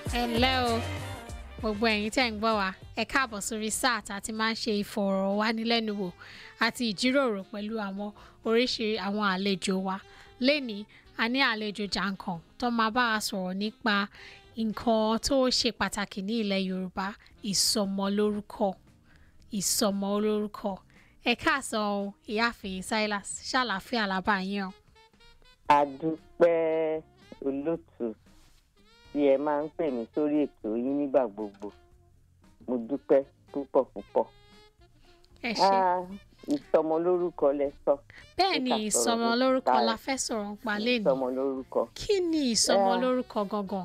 ẹ ǹlẹ́ o gbogbo ẹ̀yin tẹ́ ń gbọ́ wa ẹ káàbọ̀ sórí sáà tá a ti máa ń ṣe ìfọ̀rọ̀wánilẹ́nuwò àti ìjíròrò pẹ̀lú àwọn oríṣiríṣi àwọn àlejò wa lénìí a ní àlejò jàǹkàn tó máa bá a sọ̀rọ̀ nípa nǹkan tó ṣe pàtàkì ní ilẹ̀ Yorùbá ìsọmọlórúkọ ìsọmọlórúkọ ẹ káàsán o ìyáàfin Silas ṣàlàáfíà lábà yín o. adúpẹ́ olótù tí ẹ máa ń pè mí sórí ètò yín nígbà gbogbo mo dúpẹ́ púpọ̀ púpọ̀. ẹ ṣé Ah, ìsọmọlórúkọ lẹ sọ bẹ́ẹ̀ ni ká sọ̀rọ̀ ìsọmọlórúkọ nípa la fẹ́ sọ̀rọ̀ nípa lénìí ìsọmọlórúkọ. kí ni ìsọmọlórúkọ gangan.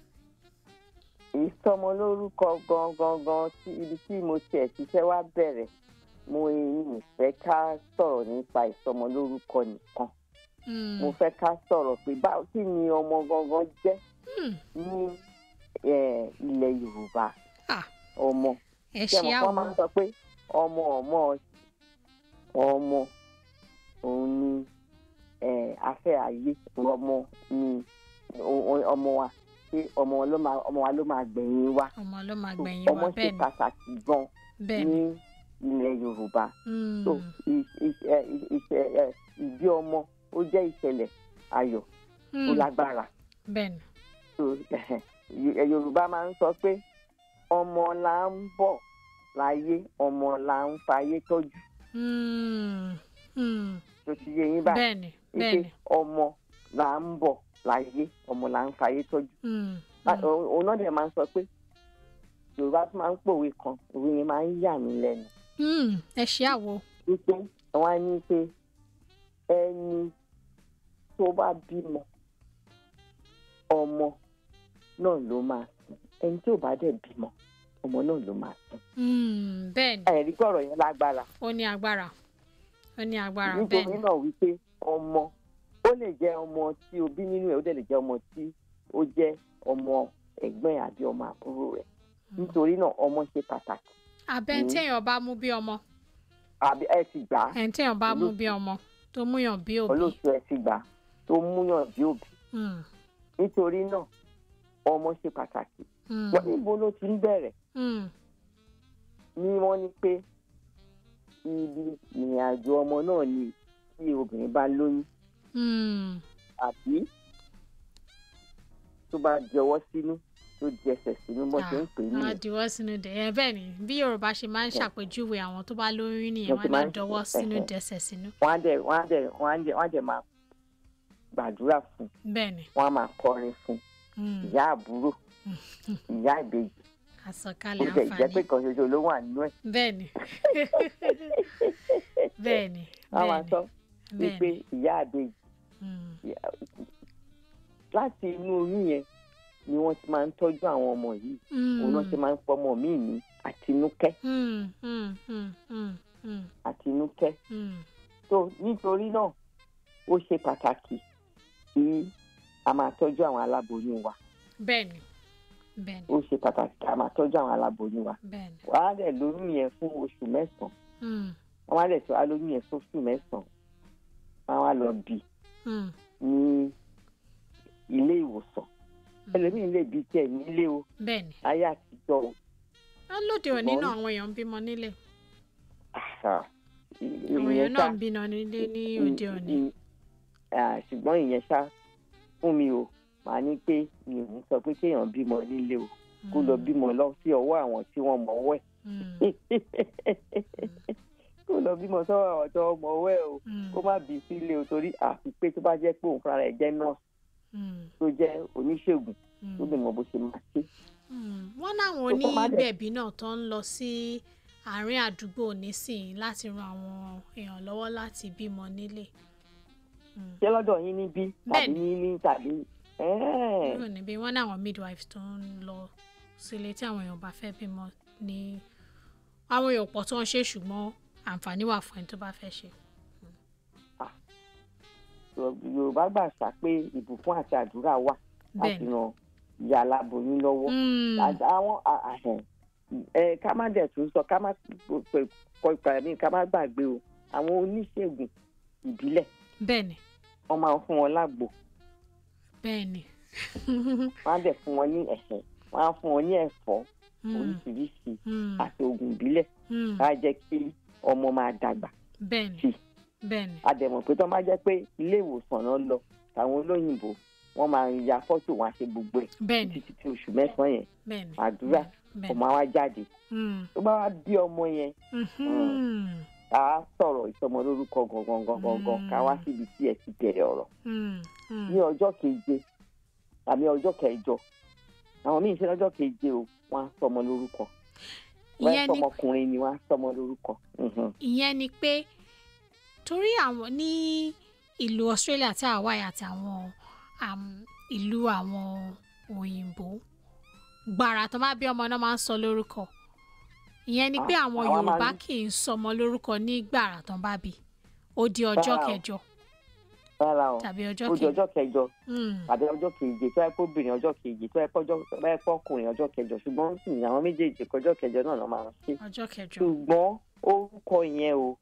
ìsọmọlórúkọ gangan gan tí ibi tí mo tiẹ̀ ti fẹ́ wá bẹ̀rẹ̀ mo ì fẹ́ ká sọ̀rọ̀ nípa ìsọmọlórúkọ nìkan Hmm, mo fẹ́ ká sọ̀rọ̀ pé báwo kí ni ọmọ gangan jẹ́ hmm, ní eh, ilẹ̀ Yorùbá ah, ọmọ ẹ ṣé ṣe mo kọ́ máa ń àwọn sọ pé ọmọ ọmọ ọmọ òun ni eh, afẹ́ ayé ọmọ ni o- o- ọmọ wa pé ọmọ ló máa ọmọ wa ló máa gbẹ̀yìn wa ọmọ ló máa So, gbẹ̀yìn ọmọ wa ṣe bẹ́ẹ̀ ni pàtàkì gan bẹ́ẹ̀ ní ni ilẹ̀ Yorùbá Hmm, so ì- ì- ẹ- ì- ìṣẹ- ẹ, ìbí ọmọ ó jẹ́ ìṣẹ̀lẹ̀ ayọ̀ tó hmm, lágbára bẹ́ẹ̀ ni so ẹ, Yorùbá máa ń sọ pé ọmọ là ń bọ̀ láyé ọmọ là ń fayé tọ́jú Hmm, hmm, tó ti yé yín báyìí bẹ́ẹ̀ ni bẹ́ẹ̀ pé ni ọmọ là ń bọ̀ láyé ọmọ là ń fayé tọ́jú Hmm, Bá- hmm, òun òun náà dẹ̀ máa ń sọ pé Yorùbá tún máa ń pòwe kan òwe yẹn máa ń yà mí lẹ́nu hmm, ẹ ṣe àwo wípé wọ́n á ní pé ẹni tó bá bímọ ọmọ náà ló máa sìn ẹni tí ò bá dẹ̀ bímọ ọmọ náà ló máa sìn Hmm, bẹ́ẹ̀ ni ẹ̀rí gbọ́rọ̀ yẹn lágbára ó ní agbára ó ní agbára bẹ́ẹ̀ nítorí ni náà wípé ọmọ ó lè jẹ́ ọmọ tí o bí nínú ẹ̀ ó dẹ̀ lè jẹ́ ọmọ tí ó jẹ́ ọmọ ẹ̀gbọ́n ẹ̀ àbí ọmọ àbúrò rẹ̀ nítorí náà ọmọ ṣe pàtàkì abẹ́ Hmm. téèyàn bá mú bí ọmọ àbí ẹ ti gbà á ẹ̀ téèyàn bá mú Olóòtú. bí ọmọ tó múyàn bí òbí olóòtú ẹ ti gbà á tó múyàn bí òbí Hmm, nítorí náà ọmọ ṣe pàtàkì hmm, wọ́n níbo ló ti ń bẹ̀rẹ̀ hmm, ni wọ́n ní pé ibi ìrìn àjò ọmọ náà ni tí obìnrin bá lóyún hmm, àbí tó bá jọwọ́ sínú tó jẹsẹ̀ sínú bó ṣe ń pè é ah, nìyẹn dìwọ́ sínú dẹ̀ ẹ bẹ́ẹ̀ ni bí Yorùbá ṣe máa ń ṣàpèjúwe àwọn tó bá lóyún nìyẹn Wọ́n ti wọ́n á máa ń dọwọ́ ṣe- sínú ẹ̀hẹ̀. dẹsẹ̀ sínú wọ́n á dẹ̀ wọ́n á dẹ̀ wọ́n á dẹ̀ wọ́n á dẹ̀ máa gbàdúrà fún bẹ́ẹ̀ ni wọ́n á máa kọrin fún hmm, ìyá àbúrò ìyá ìbejì ó àsọkalẹ̀ jẹ́ ìjẹ́ pé àǹfààní kan ṣoṣo ló wà nínú ẹ̀ bẹ́ẹ̀ ni bẹ́ẹ̀ ni wọ́n á máa bẹ́ẹ̀ sọ ni wípé bẹ́ẹ̀ ni ìyá ìbejì hmm, láti inú oyún yẹn ni wọ́n ti máa ń tọ́jú àwọn ọmọ yìí òun náà ṣe máa ń pọmọ míì ní àtinúkẹ́ hmm, hmm, hmm, hmm, hmm, àtinúkẹ́ hmm, tó nítorí náà ó ṣe pàtàkì kí a máa tọ́jú àwọn aláboyún wa bẹ́ẹ̀ ni bẹ́ẹ̀ ni ó ṣe pàtàkì kí a máa tọ́jú àwọn aláboyún wa bẹ́ẹ̀ ni wọ́n á dẹ̀ lóyún yẹn fún oṣù mẹ́sàn-án hmm, wọ́n á dẹ̀ tó alóyún yẹn fún oṣù mẹ́sàn-án wọ́n á lọ bì hmm, ní ilé ìwòsàn ẹlòmíì lè bí tiẹ̀ nílé o bẹ́ẹ̀ ni ayé àtijọ́ o wọ́n lóde òní Ṣùgbọ́n- náà àwọn èèyàn ń bímọ nílé àṣà àwọn èèyàn náà ń bímọ nílé ní òde òní ṣùgbọ́n ìyẹn ṣá fún mi o màá ní pé mi ò ní sọ pé kéèyàn bímọ nílé o kó lọ bímọ lọ sí ọwọ́ àwọn tí wọ́n mọ̀ ọwọ́ Hmm, ẹ̀ kó lọ bímọ sọ́wọ́ àwọn tó mọ̀ ọwọ́ ẹ̀ o hmm, kó má bí sílé o torí àfi pé tó bá jẹ́ pé òun fúnra rẹ̀ jẹ́ nọ́ọ̀sì hmm, tó jẹ́ oníṣègùn hmm. tó lè mọ bó ṣe máa ṣe. Mm, wọ́n láwọn Tó kọ́ má dẹ̀- onígbẹ̀bí náà tó ń lọ sí àárín àdúgbò nísìnyí láti ran àwọn èèyàn lọ́wọ́ láti bímọ nílé. Mm. ṣé lọ́dọ̀ yín níbí tàbí Bẹ́ẹ̀ni. ní ní tàbí ẹ́ẹ̀. Kúrò níbí wọ́n ní àwọn midwives tó ń lọ sílé tí àwọn èèyàn bá fẹ́ bímọ ní àwọn èèyàn pọ̀ tó ń ṣe ṣùgbọ́n àǹfààní wà fún ẹni tó bá fẹ́ ṣe. yorùbá gbà ṣá pé ìbùkún àti àdúrà wà láti Bẹ́ẹ̀ni. ran ìyá aláboyún lọ́wọ́. Mm, Àti àwọn à- àhẹn ẹ ká má dẹ̀ tún sọ ká má pè- kọ ìpàdé ká má gbàgbé o àwọn oníṣègùn ìbílẹ̀ bẹ́ẹ̀ni wọ́n máa ń fún wọn lágbo bẹ́ẹ̀ni wọ́n á dẹ̀ fún wọn ní ẹ̀hẹ̀ wọ́n á fún wọn ní ẹ̀fọ́ mm, oríṣiríṣi mm, àti oògùn ìbílẹ̀ mm. á jẹ́ kí ọmọ máa dàgbà bẹ́ẹ̀ni sí. bẹ́ẹ̀ni àdẹ̀mọ̀ pé tó máa jẹ́ pé ilé ìwòsàn náà lọ táwọn olóyìnbó wọ́n máa ń ya fọ́tò wọn àṣẹ gbogbo ẹ̀ bẹ́ẹ̀ni títí tí oṣù mẹ́sàn-án yẹn bẹ́ẹ̀ni àdúrà bẹ́ẹ̀ni. ọmọ wa jáde Mm, tó bá wá bí ọmọ yẹn mhm, ká sọ̀rọ̀ ìsọmọ lórúkọ gangan gangan gan ká wá síbi tí ẹ ti bẹ̀rẹ̀ ọ̀rọ̀ mm, mm. ní ọjọ́ keje àmì ọjọ́ kẹjọ àwọn míì ṣe lọ́jọ́ keje o wọ́n á sọmọ lórúkọ wọ́n á ìyẹn ni sọmọkùnrin ni wọ́n á sọmọ lórúkọ. Mhm. ìyẹn ni pé torí àwọn ní ìlú Australia tí àwa yà àti àwọn um, ìlú àwọn òyìnbó gbàrà tó bá bí ọmọ náà máa ń sọ lórúkọ ìyẹn ni pé Ah, àwọn àwa máa Yorùbá ń- kì í sọmọ lórúkọ ní gbàrà tó bá bí ó di ọjọ́ Rárá o. kẹjọ rárá o tàbí ọjọ́ ó di kẹjọ ọjọ́ kẹjọ Mm, tàbí ọjọ́ keje tó yẹ kó obìnrin ọjọ́ keje tó yẹ kó ọjọ́ tó yẹ kó ọkùnrin ọjọ́ kẹjọ ṣùgbọ́n sì ní àwọn méjèèjì kọjọ́ kẹjọ náà ló máa ń ṣe ọjọ́ kẹjọ ṣùgbọ́n orúkọ yẹn o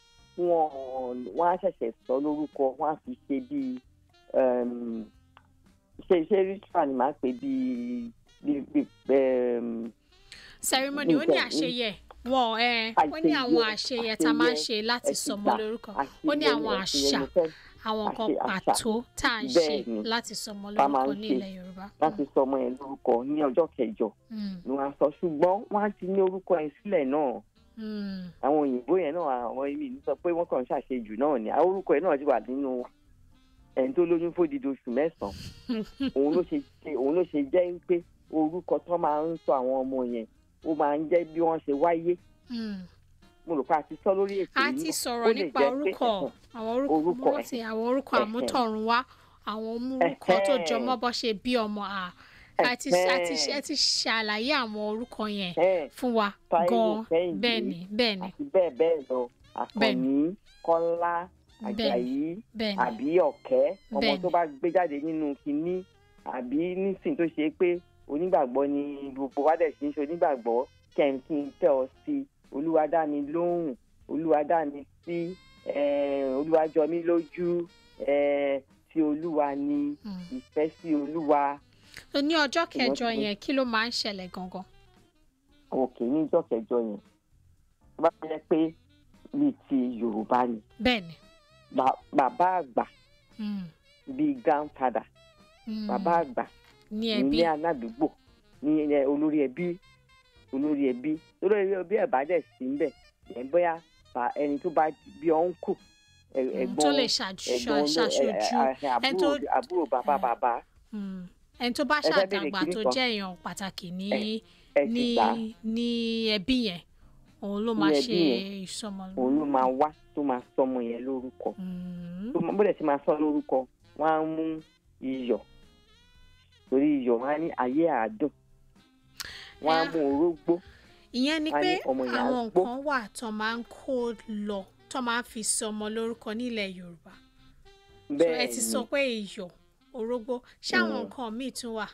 wọn wọn á ṣẹ̀ṣẹ̀ sọ lórúkọ wọn á fi ṣe bíi um, ṣe ṣe ritual ni màá pè bíi bíi bíi um, ceremony ó ní nǹkan- àṣeyẹ wọn ẹ ó ní àwọn àṣeyẹ tá a máa ń ṣe láti sọmọ ẹ̀sìgbà, lórúkọ àṣeyẹ ó ní àwọn ni- àṣeyẹ àṣà ni fẹ́ àwọn nǹkan àṣe- àṣà. pàtó tá à ń ṣe Bẹ́ẹ̀ni. láti sọmọ Tá a máa lórúkọ ń ní ṣe ilẹ̀ Yorùbá. láti sọ ọmọ yẹn lórúkọ ní ọjọ́ kẹjọ Mm, ni wọ́n á sọ ṣùgbọ́n wọ́n á ti ní orúkọ yẹn sílẹ̀ náà mm, àwọn òyìnbó yẹn náà àwọn èmi ní sọ pé wọ́n kàn ń ṣàṣejù náà ni àwọn orúkọ yẹn náà ti wà nínú ẹni tó lóyún fódìdí oṣù mẹ́sàn-án òun ló ṣe ṣe òun ló ṣe jẹ́ pé orúkọ tó máa ń sọ àwọn ọmọ yẹn ó máa ń jẹ́ bí wọ́n ṣe wáyé mm. mo rò pé a ti sọ lórí ètò a yìí ti náà. sọ̀rọ̀ Ó lè nípa jẹ́ pé, orúkọ ẹ̀hẹ̀n, àwọn orúkọ orúkọ, mo rántí àwọn orúkọ ẹ̀hẹ̀n. àmútọ̀runwá àwọn orúkọ tó Ẹ̀hẹ̀n. jọmọ́ bọ́ ṣe bí ọmọ à a ti a ti ẹ ti ṣàlàyé àwọn orúkọ yẹn ẹ̀hẹ̀n, fún wa Táíwò, gan Kẹ́hìndé, bẹ́ẹ̀ ni bẹ́ẹ̀ ni àti bẹ́ẹ̀ bẹ́ẹ̀ lọ àkànní kọ́lá bẹ́ẹ̀ ni àjàyí bẹ́ẹ̀ ni àbí ọ̀kẹ́ ọmọ Bẹ́ẹ̀ni. tó bá gbé jáde nínú kinní àbí nísìn tó ṣe pé onígbàgbọ́ ni gbogbo wa dẹ̀ ṣe ń ṣe onígbàgbọ́ kẹ́hìnkì ń tẹ̀ ọ́ sí olúwa dá mi lóhùn olúwa dá mi sí eh, olúwa jọ mí lójú eh, tí olúwa ni Mm. ìfẹ́ sí olúwa ní ọjọ́ kẹjọ ti- yẹn kí ló máa ń ṣẹlẹ̀ gangan. òkè níjọ́ kẹjọ yẹn tó bá jẹ́ pé bíi ti yorùbá ni bẹ́ẹ̀ ni. Ba- bàbá àgbà Mm, bíi grandfather mm. bàbá àgbà ní ẹbí ní aládùúgbò ní ẹ, olórí ẹbí olórí ẹbí olórí ẹbí ẹ̀ bá dẹ̀ sí ń bẹ̀ ẹ̀ bóyá bá ẹni tó bá bí ọ̀nkù Mm, ẹ̀gbọ́n tó lè ṣàjú- ẹ̀gbọ́n oló- ṣàṣojú ẹ̀, ẹ̀, ẹni àbúrò tó- àbúrò bàbá Mm. bàbá Mm. ẹni tó bá Ẹ fẹ́ béèrè ṣàdàgbà kinní tó kan? jẹ́ èèyàn pàtàkì ní ẹ̀ ní sì gbà ní ẹbí yẹn òun ló Ní máa ẹbí ṣe yẹn, ìsọmọ. òun ló máa wá tó máa sọmọ yẹn lórúkọ Mm, tó máa bó dẹ̀ ti máa sọ lórúkọ wọ́n á mú iyọ̀ torí iyọ̀ wọ́n á ní ayé àádùn wọ́n á Ẹ- mú orógbó ìyẹn ni a ní pé ọmọ yẹn á àwọn gbó. nǹkan wà tó máa ń kó lọ tó máa ń fi sọmọ lórúkọ nílẹ̀ Yorùbá. So, ẹ bẹ́ẹ̀ ti ni sọ pé iyọ̀ orógbó ṣé àwọn Mm. nǹkan míì tún wà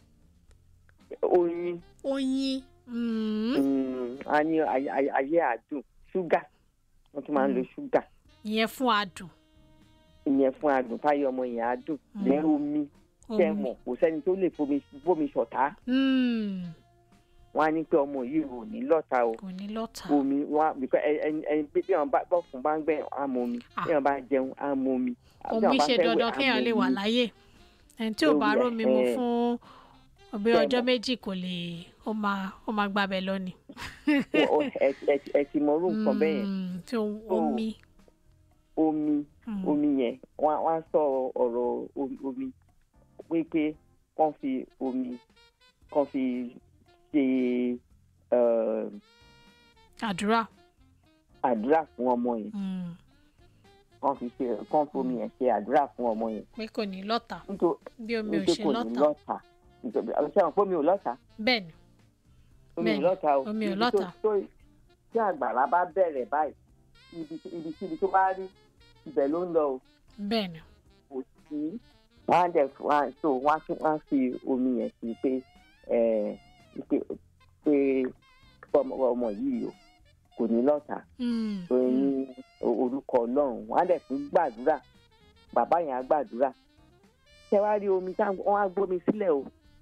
oyin oyin mm, Mm, a ní ay- ay- ayé àdùn ṣúgà wọ́n tún máa ń lo Mm. ṣúgà ìyẹn fún adùn ìyẹn fún adùn táyé ọmọ yẹn àdùn Mm. lẹ́rù omi omi. tẹ̀mọ̀ kò sẹ́ni tó lè fomi bómi ṣọ̀tá Mm, wọ́n á ní pé ọmọ yìí ò ní lọ́ta o kò ní lọ́tà. omi wọ́n á bíkọ́ ẹni ẹni bí bí wọ́n bá bọ́ fún bá ń gbẹ̀ á mọ omi Ah. bí wọ́n bá jẹun á mọ omi bí omi wọ́n bá ṣe fẹ́ wẹ̀, dandan á kéèyàn mọ lè wà omi. láyé ẹni tí ò bá Omi, rómi mu ẹ̀hẹ́n. fún ọbẹ Bẹ́ẹ̀ ọjọ́ mọ̀. méjì kò lè ó máa ó máa gbàbẹ lọ ni. Wọ́n- ọ- ẹ- ẹ- ẹ ti mọ orú nǹkan bẹ́ẹ̀ yẹn Mm, tí o- omi. omi mm, omi yẹn wọ́n á- wọ́n á sọ ọ̀rọ̀ omi- omi wípé kán fi omi kán fi ṣe eh, àdúrà. àdúrà fún ọmọ yẹn mm, kán fi ṣe kán fi omi yẹn ṣe àdúrà fún ọmọ yẹn pé kò ní lọ́tà nítorí bí omi ò wípé ṣe kò ní lọ́tà lọ́tà nítorí ṣé àwọn pé omi ò lọ́tà bẹ́ẹ̀ ni omi ò Bẹ́ẹ̀ni, lọ́tà o omi ò Ibi tó- lọ́tà. tó- tí àgbàrá bá bẹ̀rẹ̀ báyìí ibi ibi kíbi tó bá rí ibẹ̀ ló ń lọ o bẹ́ẹ̀ ni. kò sí wọ́n á dẹ̀ wọ́n á so wọ́n á tún wọ́n á fi omi yẹn sí pé ẹ̀ pé pé ọmọ ọmọ yìí o kò ní lọ́tà Mm, tó mm, ní orúkọ ọlọ́run wọ́n á dẹ̀ tún gbàdúrà bàbá yẹn á gbàdúrà ṣé wàá rí omi tá wọ́n á gbómi sílẹ̀ o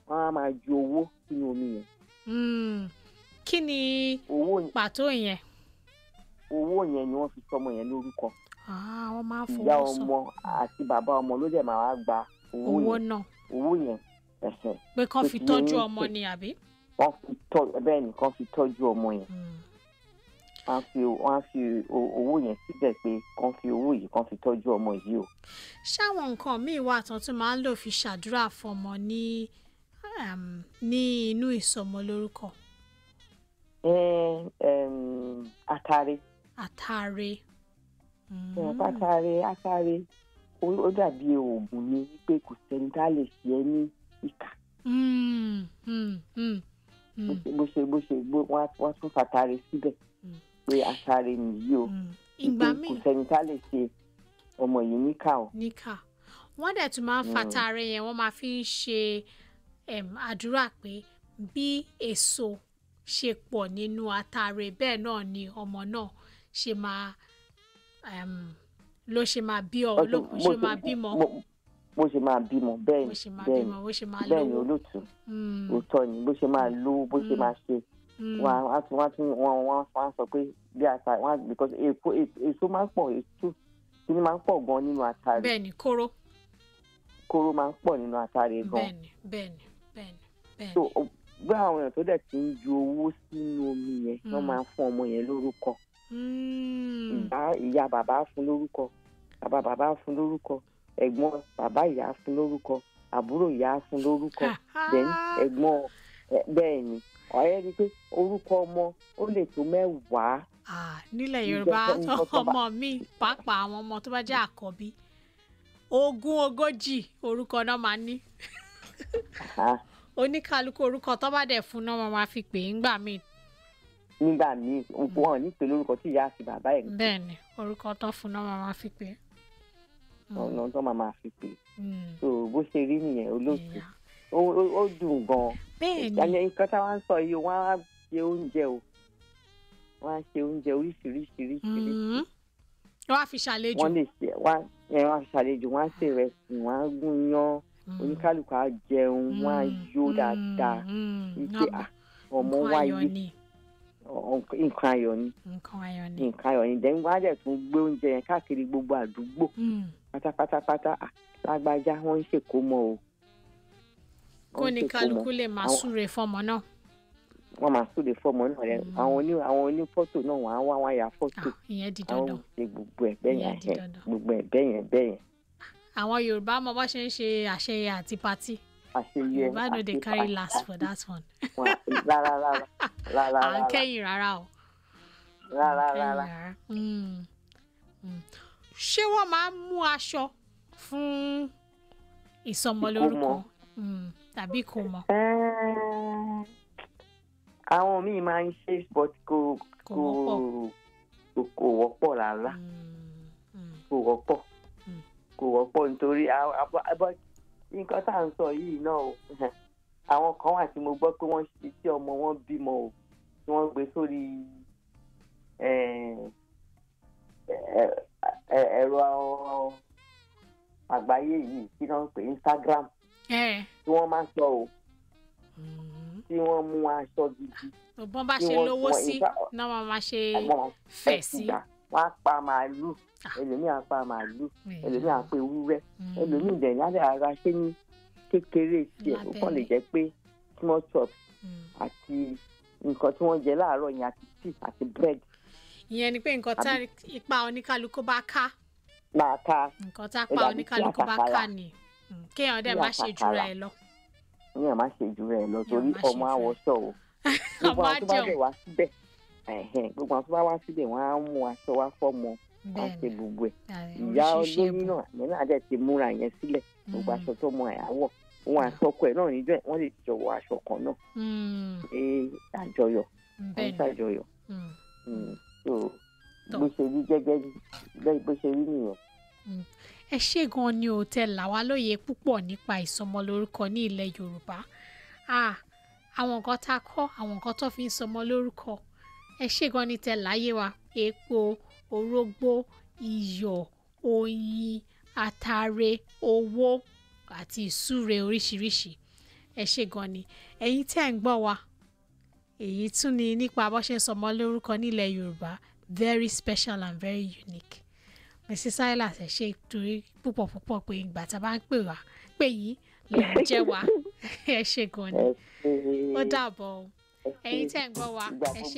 wọ́n á máa ju owó sínú omi yẹn Mm. kí ni owó pàtó yẹn owó yẹn ni wọ́n fi sọmọ yẹn lórúkọ Ah, wọ́n máa ń ìyá fowó sọ ọmọ àti bàbá ọmọ ló dẹ̀ máa wá gba owó owó yẹn náà owó yẹn ẹ̀hẹ̀ pé kán Ó fi ti tọ́jú yé ọmọ yín. ni àbí. wọ́n fi tọ́ bẹ́ẹ̀ ni kán fi tọ́jú ọmọ yẹn Mm. wọ́n á fi wọ́n á fi o- owó yẹn síbẹ̀ pé kán fi owó yìí kán fi tọ́jú ọmọ yìí o. ṣáwọn nǹkan míì wà tán tún máa ń lò fi ṣàdúrà fọmọ ní um, ní inú ìsọmọlórúkọ ẹ ẹm, atare àtàrẹ. ẹ atare atare ó ó dàbí oògùn ni wípé kò sẹ́ni tá a lè ṣe ẹ́ ní ìkà Mm, mm, mm, bó mm, ṣe bó ṣe bó ṣe gbó wọ́n á- wọ́n á tún fatare síbẹ̀ Mm. pé atare nìyí o mm. wípé ìgbà kò míì sẹ́ni tá a lè ṣe ọmọ yìí níkà o. níkà wọ́n dẹ̀ tún máa ń Mm. fatàrẹ yẹn wọ́n máa fi ń ṣe um, àdúrà pé bí èso ṣe pọ̀ nínú àtàrẹ bẹ́ẹ̀ náà ni ọmọ náà ṣe máa um, ló ṣe máa bí ọ ló Bó ṣe ṣe- máa bímọ bó- bó ṣe máa bímọ bẹ́ẹ̀ bó ni ṣe máa bẹ́ẹ̀ bímọ ni bó ṣe máa bẹ́ẹ̀ ni lówó. olóòtú Mm, òótọ́ ni bó ṣe máa lówó bó ṣe Mm. máa ṣe mm, wọn á tún wọn á tún wọn wọn á sọ pé bí ata wọn á because èpo èso máa ń pọ̀ èso kíní máa ń pọ̀ gan nínú atare bẹ́ẹ̀ ni kóró kóró máa ń pọ̀ nínú atare gan bẹ́ẹ̀ ni bẹ́ẹ̀ ni bẹ́ẹ̀ ni bẹ́ẹ̀ so ni. o- bí àwọn èèyàn tó dẹ̀ ti ń ju owó sínú omi yẹn wọ́n Mm. máa ń fún ọmọ yẹn lórúkọ Mm, ìyá ìyá bàbá á fún lórúkọ bàbá bàbá á fún lórúkọ ẹ̀gbọ́n bàbá ìyá á fún lórúkọ àbúrò ìyá á fún lórúkọ then ẹ̀gbọ́n ẹ, bẹ́ẹ̀ ni ọ̀rẹ́ rí i pé orúkọ ọmọ ó lè tó mẹ́wàá Ah, nílẹ̀ Ìjọ yorùbá tó ń kọ́ tó bá- ọmọ mi pàápàá àwọn ọmọ tó bá jẹ́ àkọ́bí ogún ogójì orúkọ náà máa ní Ah, oníkálukú orúkọ tó bá dẹ̀ fún náà máa máa fi pè é ńgbà míì nígbà míì wọn ò ní pè lórúkọ tí ìyá àti bàbá ẹ̀ bẹ́ẹ̀ ni orúkọ tó fún náà máa máa fi pè é. Mm, ọ̀nà tó máa máa fi pè mm, so bó ṣe rí nìyẹn olóòtú yeah. ó ó- ó dùn gan bẹ́ẹ̀ ni ìyẹn nǹkan táwọn ń sọ yìí wọ́n á ṣe oúnjẹ o wọ́n á ṣe oúnjẹ oríṣiríṣiríṣi mm, wọ́n á fi ṣàlejò wọ́n lè ṣe wọ́n á ẹ̀, wọ́n á ṣàlejò wọ́n á ṣe ìrẹsì wọ́n á gún yán Mm, oníkálukú á jẹun wọ́n á mm, yó mm, dáadáa mm, wípé náà- à ọmọ nǹkan wáyé ayọ̀ ni ọ̀- nǹkan ayọ̀ ni nǹkan ayọ̀ ni. nǹkan ayọ̀ ni dẹ́n wọ́n á dẹ̀ tún gbé oúnjẹ yẹn káàkiri gbogbo àdúgbò Mm. pátápátápátá à lágbájá wọ́n ń ṣèkómọ o kó wọ́n ń ní ṣèkómọ. kálukú lè máa Àwọn- súre fọmọ náà. wọ́n máa súre fọ́mọ náà rẹ Mm. àwọn oní àwọn oní fọ́tò náà wọ́n á wá wọ́n á ya fọ́tò Ah, ìyẹn di àwọn dandan. ṣe gbogbo ẹ̀ bẹ́ẹ̀ Ìyẹn yẹn di ẹ̀, dandan. gbogbo ẹ̀ bẹ́ẹ̀ yẹn bẹ́ẹ̀ yẹn àwọn yorùbá mọ bó ṣe ń ṣe àṣeyẹ àti patí àṣeyẹ yorùbá no dey àti- carry àti- last for that one. wọn- rárá rárá rárá à ń rárá kẹ́yìn rárá o. rárá à ń kẹ́yìn rárá rárá. Mm, mm. ṣé wọ́n máa ń mú aṣọ fún ìsọmọlórúkọ Ìkómọ. Mm, tàbí ìkómọ Ẹ́ẹ̀, àwọn míì máa ń ṣe but kò kò kò wọ́pọ̀. kò kò wọ́pọ̀ rárá Mm, mm, kò wọ́pọ̀ Mm. kò wọ́pọ̀ nítorí a- a- a- but nǹkan tá à ń sọ yìí náà o àwọn kan wà tí mo gbọ́ pé wọ́n ṣe tí ọmọ wọn bímọ o tí wọ́n gbé sórí ẹ̀, ẹ̀, ẹ̀, ẹ̀rọ àgbáyé yìí tí wọ́n ń pè Instagram ẹ tí wọ́n máa ń sọ o mm. tí wọ́n mú aṣọ gidi bọ́n bá Tí ṣe wọ́n- lówó wọ́n- sí in fact- náà wọ́n máa ṣe àwọn fẹ̀ sí. ẹ̀sìgbà wọ́n á pa màálù Ah. ẹlòmíì á pa màálù Mm, ẹlòmíì á pa ewúrẹ́ mm. ẹlòmíì dẹ̀ ní alẹ́ ara ṣé ní kékeré tiẹ̀ ó kàn lè Lábẹ́lẹ̀. jẹ́ pé small chops Mm. àti nǹkan tí wọ́n jẹ láàárọ̀ yẹn àti tea àti bread ìyẹn ni pé nǹkan tá ipa oníkálukú bá ká máa ka nǹkan tá Ó pa dàbí oníkálukú bá àkàkàrà. ká ni Mm, kéèyàn dẹ̀ Bí má ṣe jura àkàkàrà. ẹ̀ lọ. níyàn má ṣe jù rẹ̀ lọ Yàn torí má ṣe ọmọ jù rẹ̀. àwọ̀ṣọ o gbogbo ọmọ àwọn tó bá àjẹun dẹ̀ wá síbẹ̀ ẹ̀hẹ́n, gbogbo àwọn tó bá wá síbẹ̀ wọ́n á mú aṣọ wá fọ́mọ wọ́n á ṣe bẹ́ẹ̀ gbogbo ẹ̀ ni ìyá oríṣiríṣi olóyún ẹ̀bùn. náà àmì náà dẹ̀ ti múra yẹn sílẹ̀ gbogbo Mm, aṣọ tó mọ àwọ̀ òun àtọkọ ẹ̀ náà níjọ́ ẹ̀ wọ́n lè jọ wọ aṣọ kan náà mm, ṣe àjọyọ̀ bẹ́ẹ̀ wọ́n ni ṣàjọyọ̀ Mm, Mm. so Tọ́. bó ṣe rí gẹ́gẹ́ bí bó ṣe rí nìyẹn. ẹ ṣé gan ni ò tẹ là wá lóye púpọ̀ nípa ìsọmọlórúkọ ní ilẹ̀ yorùbá Ah, àwọn nǹkan tá a kọ́ àwọn nǹkan tó fi ń sọmọ lórúkọ ẹ ṣé gan ni tẹ láyé wa epo orógbó iyọ̀ oyin atare owó àti ìsúre oríṣiríṣi ẹ ṣe gan ni ẹ̀yin tí ẹ̀ ń gbọ́ wa èyí tún ni nípa bó ṣe ń sọmọ lórúkọ nílẹ̀ yorùbá very special and very unique mrs silas ẹ ṣe torí púpọ̀ púpọ̀ pé ìgbà tá a bá ń pè wá pè yín lè ń jẹ́ wa ẹ ṣe gan ni ẹ ṣe ó dàbọ̀ o ẹ ṣe ẹ̀yin tẹ̀ ń gbọ́ wa ìgbà ẹ ṣe